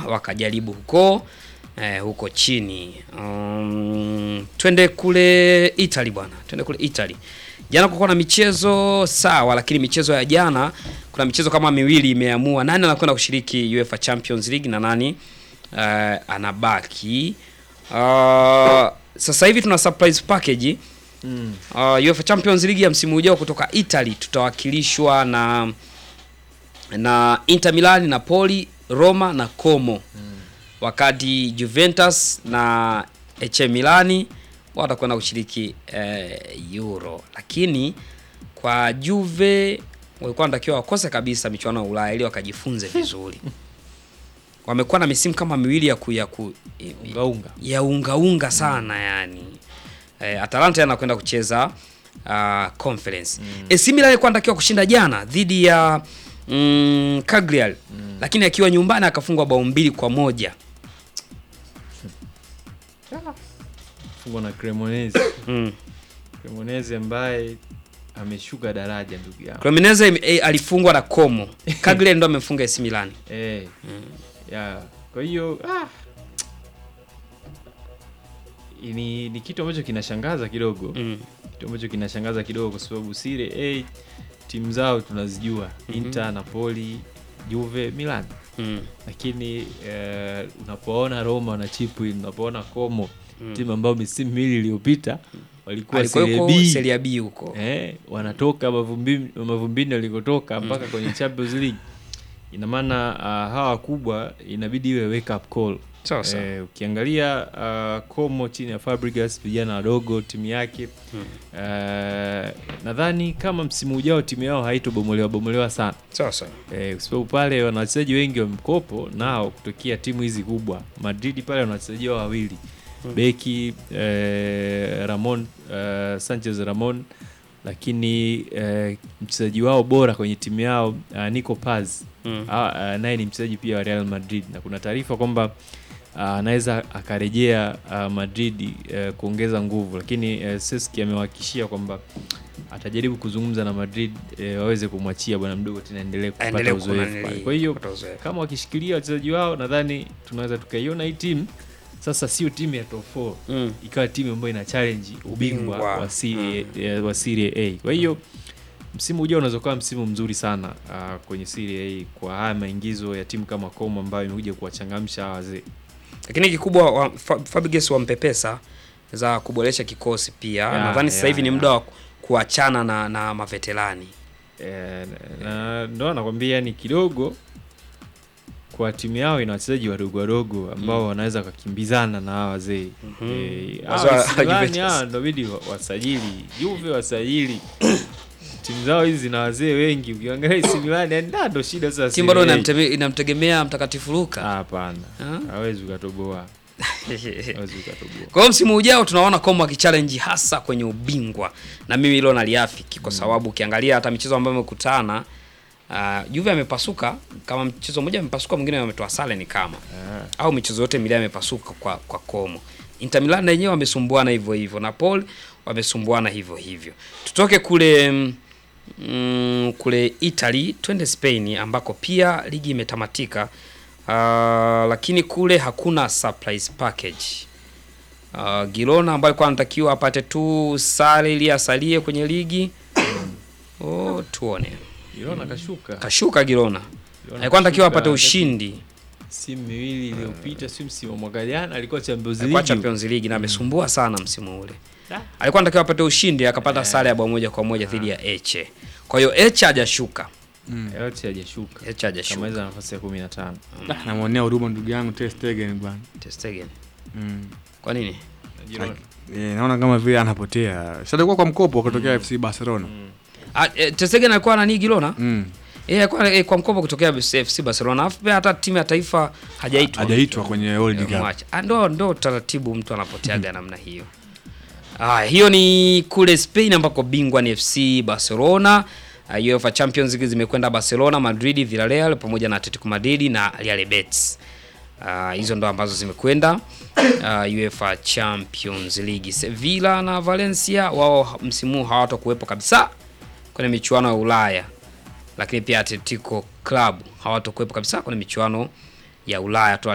wakajaribu huko eh, huko chini. Um, twende kule Italy bwana, twende kule Italy. Jana kulikuwa na michezo sawa, lakini michezo ya jana kuna michezo kama miwili imeamua nani anakwenda kushiriki UEFA Champions League na nani uh, anabaki. Uh, sasa hivi tuna surprise package Mm. uh, UEFA Champions League ya msimu ujao kutoka Italy tutawakilishwa na na Inter Milan, Napoli, Roma na Como wakati Juventus na AC Milani watakwenda kushiriki eh, Euro, lakini kwa Juve walikuwa wanatakiwa wakose kabisa michuano ya Ulaya ili wakajifunze vizuri. Wamekuwa na misimu kama miwili ya ku, ya, ku, Ungaunga. ya ungaunga sana yani. Eh, Atalanta anakwenda kucheza uh, conference. Mm. AC Milan alikuwa anatakiwa kushinda jana dhidi ya mm, Cagliari lakini akiwa nyumbani akafungwa bao mbili kwa moja. Fungwa na Cremonese. Mm. Cremonese ambaye ameshuka daraja ndugu yangu. Cremonese ime- eh, alifungwa na Como. Cagliari ndo amefunga AC Milan. Eh. Ya. Kwa hiyo ah. Ni, ni kitu ambacho kinashangaza kidogo. Mm. Kitu ambacho kinashangaza kidogo kwa sababu Serie A timu zao tunazijua. Inter, Napoli, Juve, Milan. Mm. Lakini eh, unapoona Roma na Chipre, unapoona Como timu ambayo misimu miwili iliyopita walikuwa Alikuwa Serie yuko B. Serie B huko. Eh, wanatoka mavumbini mavumbini walikotoka mpaka kwenye Champions League. Ina maana uh, hawa wakubwa inabidi iwe wake up call. Sawa sawa. Eh, ukiangalia uh, Como chini ya Fabregas vijana wadogo timu yake uh, nadhani kama msimu ujao timu yao haitobomolewa bomolewa sana Sawa sawa. eh, kwa sababu pale wana wachezaji wengi wa mkopo nao kutokea timu hizi kubwa. Madrid pale wana wachezaji wao wawili beki eh, Ramon eh, Sanchez Ramon, lakini eh, mchezaji wao bora kwenye timu yao uh, Nico Paz Mm. Ah, ah, naye ni mchezaji pia wa Real Madrid na kuna taarifa kwamba ah, anaweza akarejea ah, Madrid eh, kuongeza nguvu, lakini eh, Seski amewahakikishia kwamba atajaribu kuzungumza na Madrid eh, waweze kumwachia bwana mdogo tena endelee Aendelee kupata uzoefu kunanili- pale. Kwa hiyo kupata uzoefu. kama wakishikilia wachezaji wao, nadhani tunaweza tukaiona hii timu sasa, sio timu ya top 4 Mm. ikawa timu ambayo ina challenge ubingwa Ubingwa. wa Serie, eh, wa Serie A. Kwa hiyo msimu ujao unaweza kuwa msimu mzuri sana ah, kwenye Serie A kwa haya maingizo ya timu kama Como ambayo imekuja kuwachangamsha hawa wazee. Lakini kikubwa wa, Fa- Fabregas wampepesa za kuboresha kikosi pia. Ya, Nadhani sasa ya, hivi ni ya. muda wa kuachana na, na maveterani. Eh, na ndo nakwambia ni kidogo kwa timu yao ina wachezaji wadogo wadogo ambao wanaweza wakakimbizana na hawa wazee Mhm. Eh, Wazo hawa la AC Milan Juventus. hawa ndo bidi wa- wasajili Juve wasajili timu zao hizi zina wazee wengi ukiangalia AC Milan yani da, ndo shida sasa Timu bado Serie A. inamteme- inamtegemea mtakatifu Ah, Luka. hapana Ah. hawezi ukatoboa hawezi ukatoboa Kwa hiyo msimu ujao tunaona Como akichallenge hasa kwenye ubingwa, na mimi hilo naliafiki kwa sababu ukiangalia hata michezo ambayo amekutana uh, Juve amepasuka kama mchezo mmoja amepasuka, mwingine ametoa sare ni kama Ah. au michezo yote miwili amepasuka kwa kwa Como. Inter Milan na wenyewe wamesumbuana hivyo hivyo, Napoli wamesumbuana hivyo hivyo. Tutoke kule mm, mm, kule Italy twende Spain ambako pia ligi imetamatika. Uh, lakini kule hakuna surprise package. Uh, Girona ambaye alikuwa anatakiwa apate tu sare ili asalie kwenye ligi. Oh, tuone. Girona kashuka Kashuka Girona. Girona Alikuwa anatakiwa kashuka, apate wakati ushindi msimu miwili iliyopita si msimu wa mwaka jana alikuwa Champions kwa League Champions League na amesumbua sana msimu ule. Ah. Alikuwa anatakiwa apate ushindi akapata Eh. sare ya bao moja kwa moja dhidi ya Eche. Kwa hiyo Eche hajashuka. yote hajashuka Eche hajashuka. kamaliza nafasi ya 15 Da, namwonea huruma ndugu yangu Ter Stegen bwana. Ter Stegen. Mm. Kwa nini? Girona. Eh, naona kama vile anapotea. Sasa alikuwa kwa mkopo kutokea FC Barcelona. Ah, eh, Ter Stegen alikuwa nani Girona? Mm. Eh, alikuwa eh, kwa mkopo kutokea FC Barcelona. Alafu pia hata timu ya taifa hajaitwa. Hajaitwa kwenye World Eh, Cup. mwache. Ah, ndo ndo taratibu mtu anapoteaga namna hiyo. Ah, hiyo ni kule Spain ambako bingwa ni FC Barcelona. Uh, UEFA Champions League zimekwenda Barcelona, Madrid, Villarreal pamoja na Atletico Madrid na Real Betis. Ah, hizo ndo ambazo zimekwenda uh, UEFA Champions League. Sevilla na Valencia wao msimu huu hawatakuwepo kabisa kwenye michuano ya Ulaya, lakini pia Atletico Club hawatakuwepo kabisa kwenye michuano ya Ulaya.